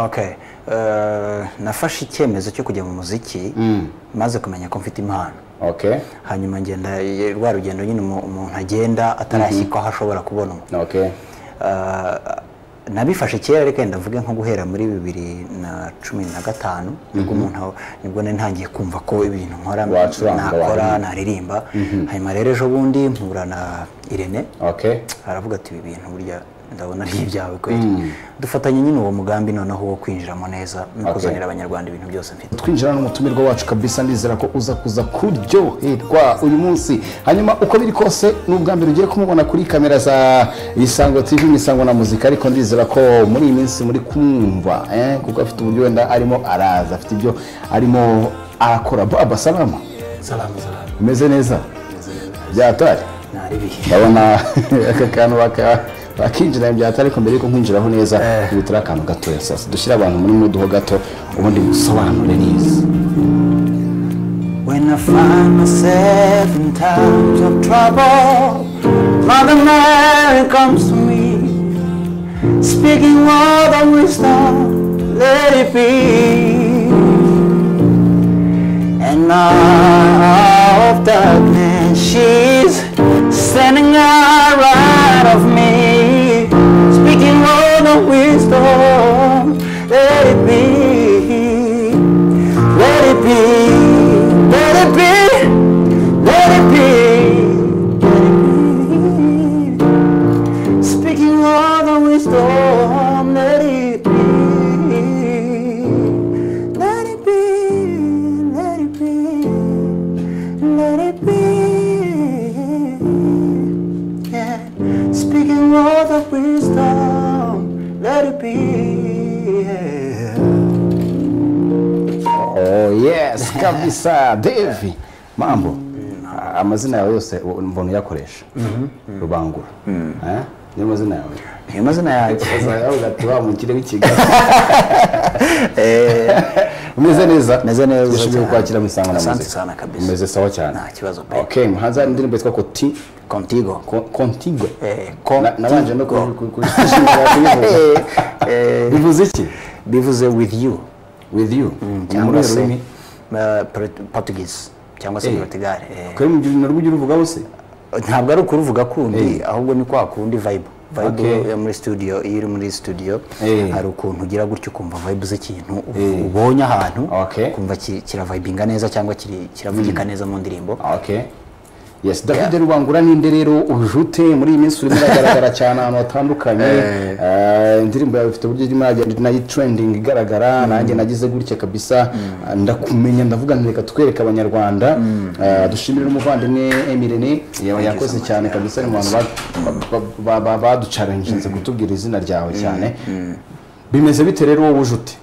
Okay. Eh, nafashe icyemezo cyo kujya mu muziki maze kumenya ko mfite impano okay hanyuma ngenda rwa rugendo nyine umu- umuntu agenda atarashyikwa aho ashobora kubonwa okay Eh, nabifashe kera ariko wenda mvuge nko guhera muri bibiri na cumi na gatanu nibwo umuntu aho- nibwo nari ntangiye kumva ko ibintu nkora Wacuranga, nakora waririmba. naririmba hanyuma rero ejo bundi mpura na irene okay aravuga ati ibi bintu burya ndabona ari ibyawe kweli dufatanye nyine uwo mugambi noneho wo kwinjiramo neza no Okay. kuzanira abanyarwanda ibintu byose mfite twinjira n'umutumirwa wacu kabisa ndizera ko uza kuza kuryoherwa uyu munsi hanyuma uko biri kose ni ubwa mbere ugiye kumubona kuri kamera za isango tv n'isango na muzika ariko ndizera ko muri iyi minsi muri kumwumva eh, kuko afite uburyo wenda arimo araza afite ibyo arimo arakora baba salama salamu salamu umeze neza byatari ntari bihe ndabona aka kantu baka- bakinjira byatari ariko mbere yuko nkwinjiraho neza Eh. bihutira akantu gatoya sasa dushyire abantu muri mudu ho gato ubundi musobanure neza When I find myself in times of trouble, Mother Mary comes to me, speaking word of wisdom, let it be. And out of darkness, she's standing out right of me, speaking word of wisdom, let it be. Let it be, let it be, let it be, let it be. Speaking of the wisdom, let it be. Let it be, let it be, let it be. Yeah. Speaking of the wisdom, let it be. Yeah. Oh yes kabisa Dave mambo A- amazina yawe yose u- mbona uyakoresha rubangura Eh? niyo mazina yawe Ayo mazina yanjye yawe ugati wa mukire w'ikigali umeze neza meze neza dushobora cyane. kukwakira mu isango na Asante muzika sana kabisa. umeze sawa cyane nta kibazo pe okay muhanzi hari indirimbo yitwa koti contigo Ko- contigo Eh, Na- nabanje no Contigo. kuyivuga Eh, bivuze iki bivuze with you with you cyangwa se rurimi eh, Port- portuguese cyangwa se Eh. portugal eh. kuri mu narwo ujya uruvuga wose ntabwo ari ukuruvuga kundi ahubwo ni kwa kundi vibe vibe Okay. yo muri studio iyo uri muri studio Eh. hari ukuntu ugira gutya ukumva vibe z'ikintu u- Eh. ubonye ahantu Okay. ukumva ki- kiravibinga neza cyangwa kiri- kiravugika neza mu ndirimbo okay yes david rubangura ninde rero ujute muri iyi minsi urimo uragaragara cyane ahantu hatandukanye Eh, indirimbo yawe ifite uburyo irimo iragenda nayo trending igaragara nanjye nagize gutya kabisa Ah, ndakumenya ndavuga nti reka twereke abanyarwanda Eh, dushimire n'umuvandimwe emirene yakoze cyane kabisa ari mu bantu ba- ba- ba- baducarenjinze kutubwira izina ryawe cyane bimeze bite rero wowe ujute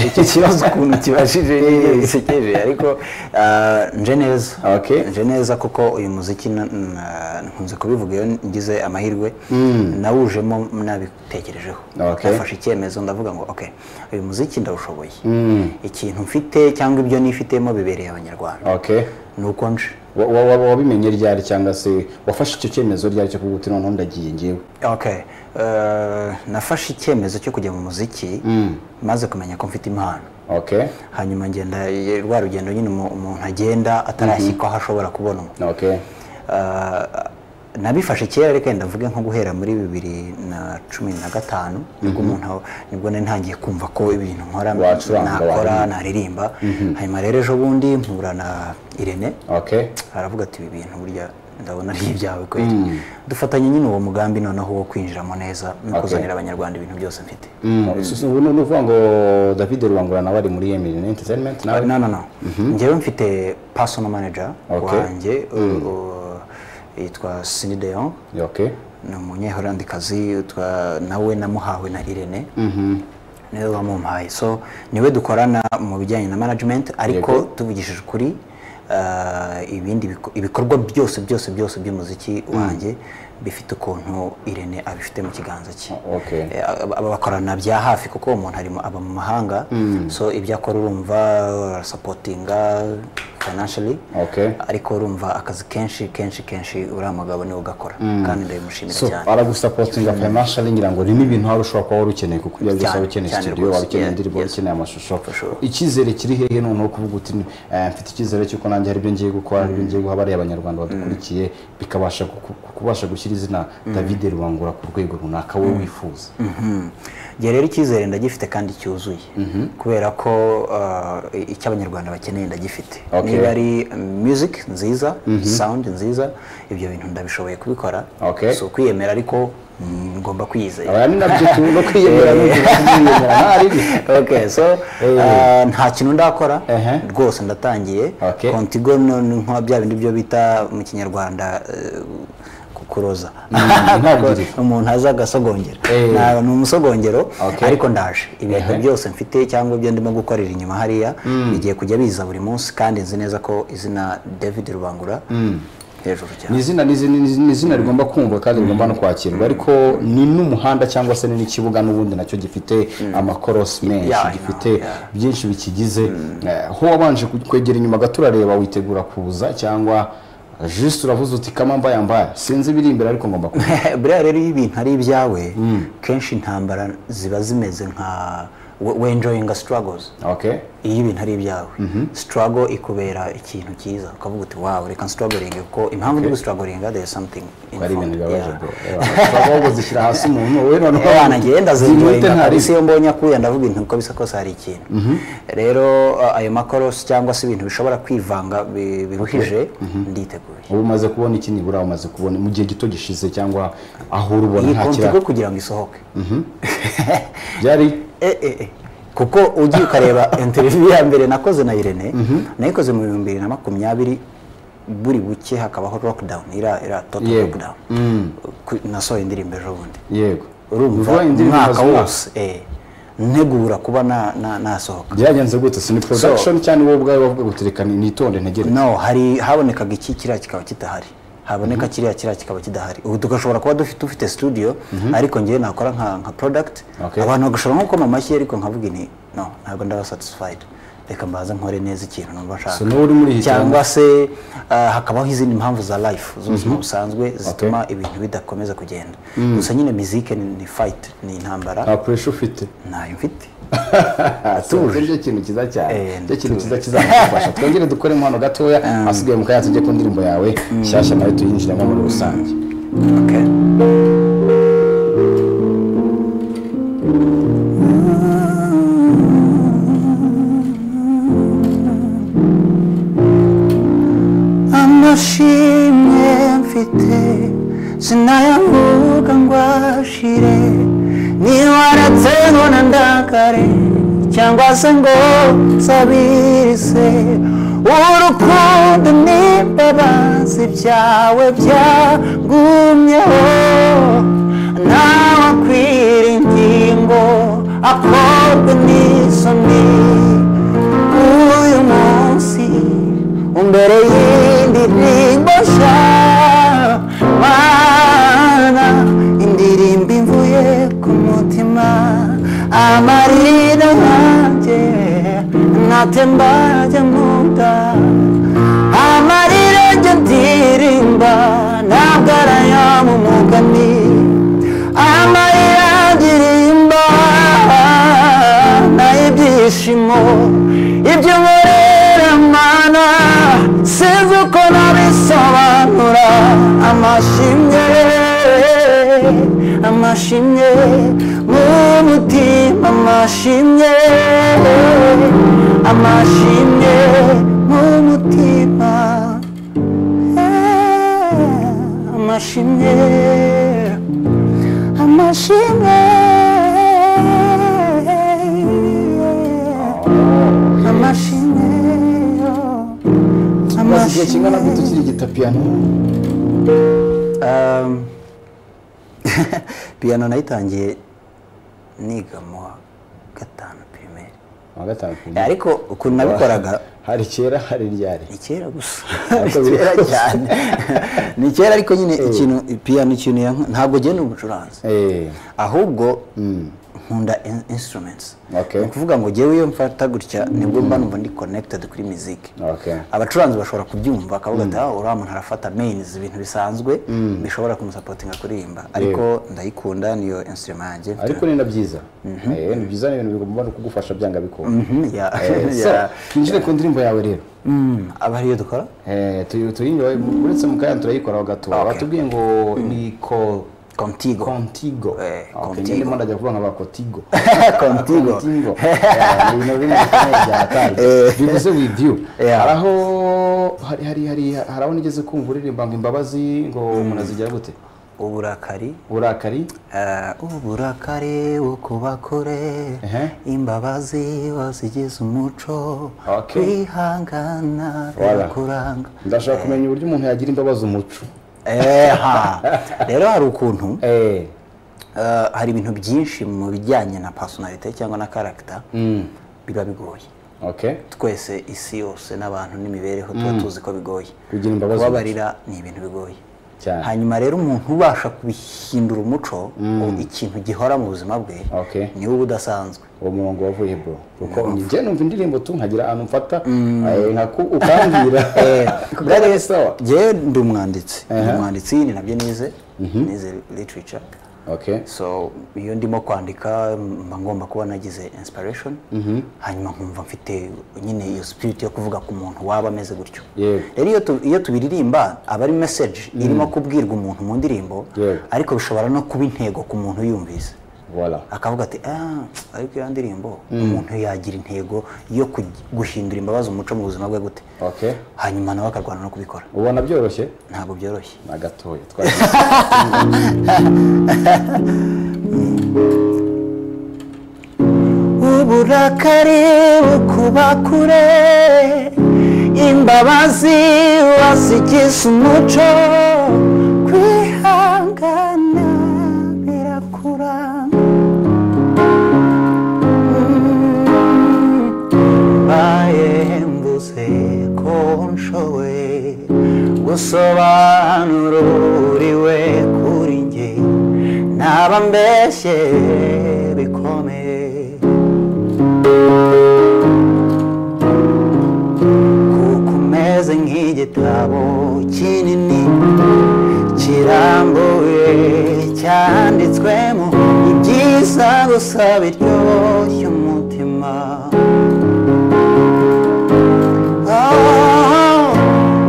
icyo kibazo ukuntu kibashije ni bisekeje ariko ah, nje neza Okay. nje neza kuko uyu muziki na- na- nkunze kubivuga iyo ngize amahirwe nawujemo nabitekerejeho Okay. nafashe icyemezo ndavuga ngo okay uyu muziki ndawushoboye ikintu mfite cyangwa ibyo nifitemo bibereye abanyarwanda okay ni uko nje Wa- wa- wa- wabimenye ryari cyangwa se wafashe icyo cyemezo ryari cyo kuguti noneho ndagiye ngewe okay eh, nafashe icyemezo cyo kujya mu muziki maze kumenya ko mfite impano okay hanyuma ngenda rwa rugendo nyine umu- umuntu agenda atarashyikwa aho ashobora kubonwa okay Eh, nabifashe kera ariko wenda mvuge nko guhera muri bibiri na cumi na gatanu nibwo umuntu aho- nibwo nari ntangiye kumva ko ibintu nkora Wacuranga, nakora waririmba. naririmba hanyuma rero ejo bundi mpura na irene okay aravuga ati ibi bintu burya ndabona ari ibyawe kweli dufatanye nyine uwo mugambi noneho wo kwinjiramo neza no Okay. kuzanira abanyarwanda ibintu byose mfite So, ubu ni ukuvuga ngo david rubangura nawe ari muri emirine entertainment nawe no no no njyewe mfite personal manager Okay. wanjye uh, uh, yitwa Cindy de Jong okay ni umunyeholandikazi twa- nawe namuhawe na Irene niwe wamumpaye so niwe dukorana mu bijyanye na management ariko Yego. tuvugishije ukuri uh, ibindi biko- ibikorwa byose byose byose by'umuziki wanjye bifite ukuntu Irene abifite mu kiganza cye okay Eh, aba- aba bakorana bya hafi kuko uwo muntu ari mu- aba mu mahanga so ibyo akora urumva arasapotinga financially Okay. ariko urumva akazi kenshi kenshi kenshi uriya mugabo niwe ugakora kandi ndabimushimira so cyane aragusapotinga financially ngira ngo ni ibintu waba ushobora kuba wari ukeneye kuko ibyo byose Cyane, waba ukeneye cyane studio rwose. waba ukeneye Yeah, indirimbo waba yes. ukeneye amashusho sure. icyizere kiri hehe noneho kuvuga uti eh, mfite icyizere cy'uko nanjye hari ibyo ngiye gukora hari ibyo ngiye guha bariya abanyarwanda badukurikiye bikabasha guku- kubasha gushyira izina david rubangura ku rwego runaka wowe wifuza Mhm. Njye rero icyizere ndagifite kandi cyuzuye kubera ko uh, icyo abanyarwanda bakeneye ndagifite Okay. niba ari um, music nziza sound nziza ibyo bintu ndabishoboye kubikora Okay. so kwiyemera ariko mm, ngomba kwiyizera aba ni nabyo tu no kwiyemera no kwiyemera nta ribi okay so uh, nta kintu ndakora Ehe. rwose ndatangiye Okay. contigo no- ni nka bya bindi byo bita mu kinyarwanda eh, ku- kuroza intangiriro. umuntu aza agasogongera Eh. Nta- ni umusogongero Okay. ariko ndaje ibintu Ehe. byose mfite cyangwa ibyo ndimo gukorera inyuma hariya bigiye kujya biza buri munsi kandi nzi neza ko izina david rubangura hejuru ni cyane izina ni izina- ni izina- ni izina rigomba kumva kandi rigomba no kwakirwa ariko ni n'umuhanda cyangwa se ni n'ikibuga n'ubundi nacyo gifite amakorosi menshi Yeah, I gifite know, yeah. byinshi bikigize Eh, ho wabanje ku- kwegera inyuma gato urareba witegura kuza cyangwa jisite uravuze uti kama mbaya mbaya sinzi ibiri imbere ariko ngomba kuza buriya rero iyo ibintu ari ibyawe kenshi intambara ziba zimeze nka we- we enjoying a struggles okay iyo ibintu ari ibyawe struggle ikubera ikintu cyiza ukavuga uti wow reka struggling kuko impamvu ndi gustrugglinga there is something in ari ibintu front." bibabaje Yeah. bro ahubwo zishyira hasi umuntu wowe noneho Eh, wana njyewe zimwite ndazenjoyinga ntari polisi iyo mbonye akuya ndavuga intu uko bisa kose hari ikintu rero uh, ayo makorosi cyangwa se ibintu bishobora kwivanga bi- biruhije nditeguye ubu umaze kubona iki nibura umaze kubona mu gihe gito gishize cyangwa aho urubona iyi nta kontigo kiraro kugira ngo isohoke byari Eh, eh, eh. kuko ugiye ukareba interiviyu ya mbere nakoze na irene nayikoze mu bihumbi bibiri na makumyabiri buri buke hakabaho lockdown ira ira total Yego. lockdown Ku- nasohoye indirimbo ejo bundi yego urumva Uvuga indirimbo umwaka z'umwaka. wose eh, ntegura kuba na- na- nasohoka byagenze gute si ni production cyane wowe ubwawe wavuga guti reka nitonde ntegere no hari habonekaga iki kiriya kikaba kidahari haboneka kiriya kiriya kikaba kidahari ubu tugashobora kuba dufite ufite studio ariko ngewe nakora nka nka product Okay. abantu bagashobora nko gukoma amashyi ariko nkavuga ni no ntabwo ndaba satisfied reka mbaza nkore neza ikintu numva So niwe uri muri iyi cyangwa se ah, hakabaho izindi mpamvu za life z'ubuzima busanzwe zituma ibintu bidakomeza kugenda gusa nyine mizike ni ni fight ni nta intambara pressure ufite ntayo mfite atuje nicyo kintu cyiza cyane Eh, nicyo kintu cyiza kizagufasha twongere dukore impano gatoya hasigaye mu kayatsi tujye ku ndirimbo yawe nshyashya nayo tuyinjiremo muri rusange okay. amashimwe mfite sinayavuga ngo ashire niba waratsengo na ndakare cyangwa se ngo nsabirize urukundo n'imbabazi byawe byagumyeho ntawakwira ingingo akorwe n'isoni uyu munsi umbere y'indirimbo nshya mana indirimbo imvuye ku mutima amarira yanjye natemba ajya mu nda amarira ajya ndirimba ntabwo ari ayo mu mugani amarira ndirimba n'ibyishimo ibyo nkorera mana sinzi uko nabisobanura amashimwe amashimwe mu mutima amashimwe amashimwe mu mutima Eh, amashimwe amashimwe amashimwe maze igihe kingana gute ukiri gitapiyano Um, piano nayitangiye niga mu wa gatanu pirimeri wa gatanu ku ijana. ariko ukuntu nabikoraga hari kera hari ryari ni kera gusa ni Ntabwo kera biri- cyane ni kera ariko nyine ikintu piano ikintu yank- ntabwo genda umucuranzi Eh, ahubwo nkunda in- instruments Okay. ni ukuvuga ngo jyewe iyo mfata gutya nibwo mba numva ndi connected kuri music Okay. abacuranzi bashobora kubyumva akavuga ati "Ah, uriya muntu arafata mains ibintu bisanzwe bishobora kumusapotinga kuririmba ariko ndayikunda niyo instrument yanjye ariko ni na byiza Eh, ni byiza ni ibintu bigomba no kugufasha byanga bikunda Mhm, ya- Eh, so ya- twinjire ku ndirimbo yawe rero Mm, aba ariyo dukora Eh, tu- tuyinywe uretse mu kanya turayikoraho gato batubwiye ngo ni ko contigo contigo Eh, Ok, Contigo. njye ndimo ndajya kuvuga nka ba contigo contigo contigo Eh, ni ibintu bimwe bikomeye byataye bivuze with you Yeah. hari aho hari hari hari hari aho nigeze kumva uririmba ngo imbabazi ngo umuntu azigera gute uburakari uburakari Eh, uburakari ukubakure Ehe. imbabazi wazigize umuco Okay. kwihangana Voilà. birakuranga ndashaka kumenya uburyo umuntu yagira imbabazi umuco Eha. rero hari ukuntu eh eh, hari ibintu byinshi mu bijyanye na personality cyangwa na character biba bigoye okay twese isi yose n'abantu n'imibereho tuba tuzi ko bigoye Kugira imbabazi kubabarira ni ibintu bigoye Cyane. hanyuma rero umuntu ubasha kubihindura umuco o- ikintu gihora mu buzima bwe Okay. ni uba udasanzwe uwo murongo wavuye bro kuko njye numva indirimbo tu nkagira ahantu mfata eh, nkaku ukambwira Rero- kugaragaza sawa Njyewe ndi umwanditsi ndi umwanditsi ni nabyo nize nize literature okay so iyo ndimo kwandika mba ngomba kuba nagize inspiration hanyuma nkumva mfite nyine iyo spirit yo kuvuga ku muntu waba ameze gutyo Yego. rero iyo tu- iyo tubiririmba aba ari message irimo kubwirwa umuntu mu ndirimbo Yego. ariko bishobora no kuba intego ku muntu yumvise voilà akavuga ati ah ariko iyo ndirimbo umuntu yagira intego yo kugi- guhindura imbabazi umuco mu buzima bwe gute okay hanyuma nawe akarwana no kubikora ubona byoroshye ntabwo byoroshye na gatoya twari uburakari bukuba kure imbabazi wazigize umuco kwihangana birakura mbaye mvuze ko nshoboye gusobanura uriwe kuri njye naba mbeshye bikomeye kuko umeze nk'igitabo kinini kirambuye cyanditswemo ibyiza gusa biryoshya umutima Oh,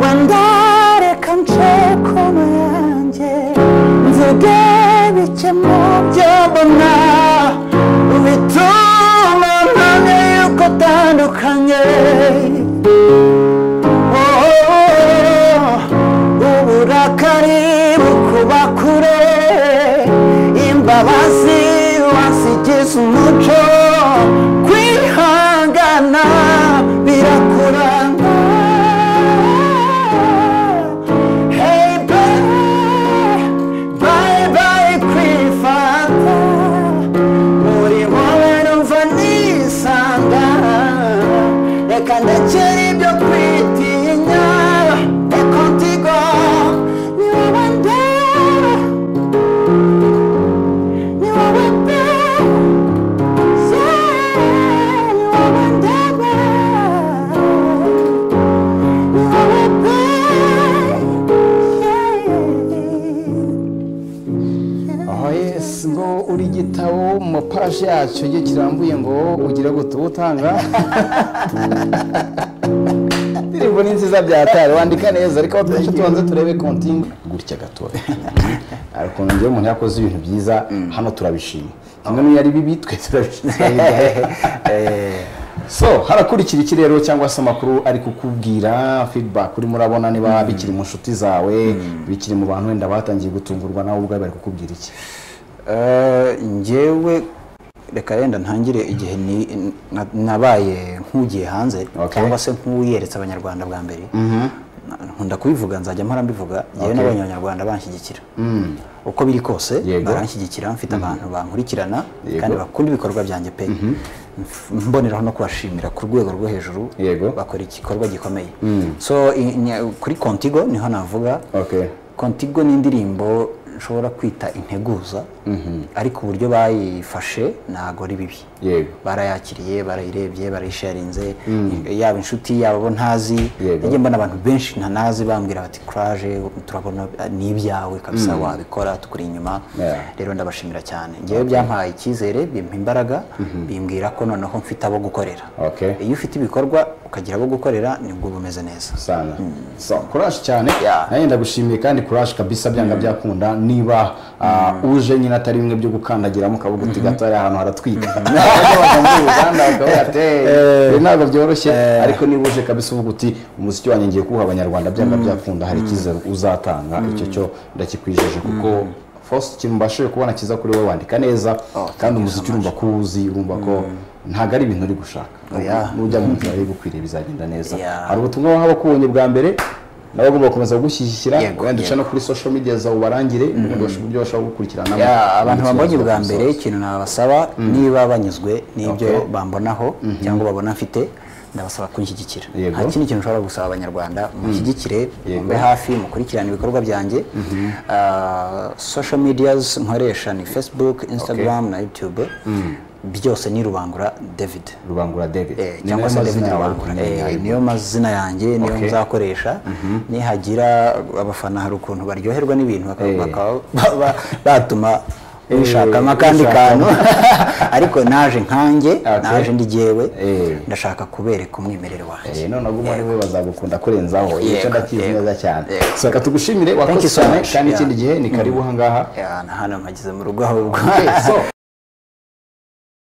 wenda reka nce kono yanjye mvuge bike mu byo mbona bituma mpamya yuko utandukanye uburakari bukuba kure imbabazi wasigize umuco kwihangana birakuranga hey bye bye bye kwifata muri wowe numva nisanga reka ndekere ibyo kwitinya reka ntigo ni wowe ndeba ni wowe ndeba Yeah, ni wowe ndeba ni wowe pe yeah. aho yesi ngo uri igitabo mu mapaje yacyo igihe kirambuye ngo ugira gute uba utanga indirimbo ni nziza byatari wandika neza ariko aho twinshi tubanza turebe kontingi gutya gatoya ariko ukuntu njyewe umuntu yakoze ibintu byiza hano turabishima kimwe n'iyo ari bibi twe turabishima so harakurikira iki rero cyangwa se amakuru ari kukubwira feedback urimo urabona niba bikiri mu nshuti zawe bikiri mu bantu wenda batangiye gutungurwa nawe ubwawe bari kukubwira iki Eh, njyewe reka yenda ntangire igihe ni- na- nabaye nk'ugiye hanze Okay. cyangwa se nk'uyeretse abanyarwanda bwa mbere Na- nkunda kubivuga nzajya mpora mbivuga yewe Okay. n'abanye abanyarwanda banshyigikira uko biri kose Yego. baranshyigikira mfite abantu bankurikirana Yego. kandi bakunda ibikorwa byanjye pe Mf- mboneraho no kubashimira ku rwego rwo hejuru Yego. bakora igikorwa gikomeye so i- nya- kuri contigo niho navuga Okay. contigo ni indirimbo nshobora kwita integuza ariko uburyo bayifashe ntabwo ari bibi Yego. barayakiriye barayirebye barayisharinze yaba inshuti yaba abo ntazi Yego. najye mbona abantu benshi ntanazi bambwira bati kuraje turabona ni ibyawe kabisa wabikora tukuri inyuma Yeah. rero ndabashimira cyane ngewe byampaye icyizere bimpa imbaraga bimbwira ko noneho mfite abo gukorera Okay. iyo ufite ibikorwa ukagira abo gukorera nibwo uba umeze neza sana so courage cyane Yeah. nanjye ndagushimiye kandi courage kabisa byanga byakunda niba ah, uje nyine atari bimwe byo gukandagiramo ukavuga uti gato hariya ahantu haratwika Abajya muri Uganda bakavuga ati, "Eh, ibi ntabwo byoroshye ariko niba uje kabisa uvuga uti umuziki wanjye ngiye kuwuha abanyarwanda byanga byakunda hari icyizere uzatanga icyo cyo ndakikwijeje kuko Faustin ikintu mbashije kubona kiza kuri wowe wandika neza kandi umuziki urumva ko uwuzi urumva ko ntabwo ari ibintu uri gushaka Yeah. nujya mu nzira igukwiriye bizagenda neza Yeah. hari ubutumwa waba wakubonye bwa mbere nawe ugomba gukomeza kugushyigikira Yego, wenda uca yego. no kuri social media zawe ubarangire ubundi basho- uburyo bashobora gukurikirana Ya, abantu bambonye bwa mbere ikintu nabasaba niba banyuzwe n'ibyo Okay. bambonaho cyangwa babona mfite ndabasaba kunshyigikira Yego. nta kindi kintu ushobora gusaba abanyarwanda mushyigikire mube hafi mukurikirane ibikorwa byanjye Ah, social medias nkoresha ni facebook instagram na youtube byose ni rubangura david rubangura david Eh, Ni cyangwa nayo se mazina david yawe rubangura ukeneye Eh, ayo niyo mazina yanjye niyo Okay. nzakoresha nihagira abafana hari ukuntu baryoherwa n'ibintu baka- Eh. bakaba ba- ba- batuma bishakamo akandi kantu ariko naje nkanjye Okay. naje ndi jyewe Eh. ndashaka kubereka umwimerere wanjye Eh, none ubwo umwe we bazagukunda Yego, kurenzaho icyo ndakizi yego, neza cyane yego. so reka tugushimire you wakoze so cyane much. kandi Yeah. ikindi gihe ni karibu aha ngaha Ya, na hano mpageze mu rugo ahubwo Okay, so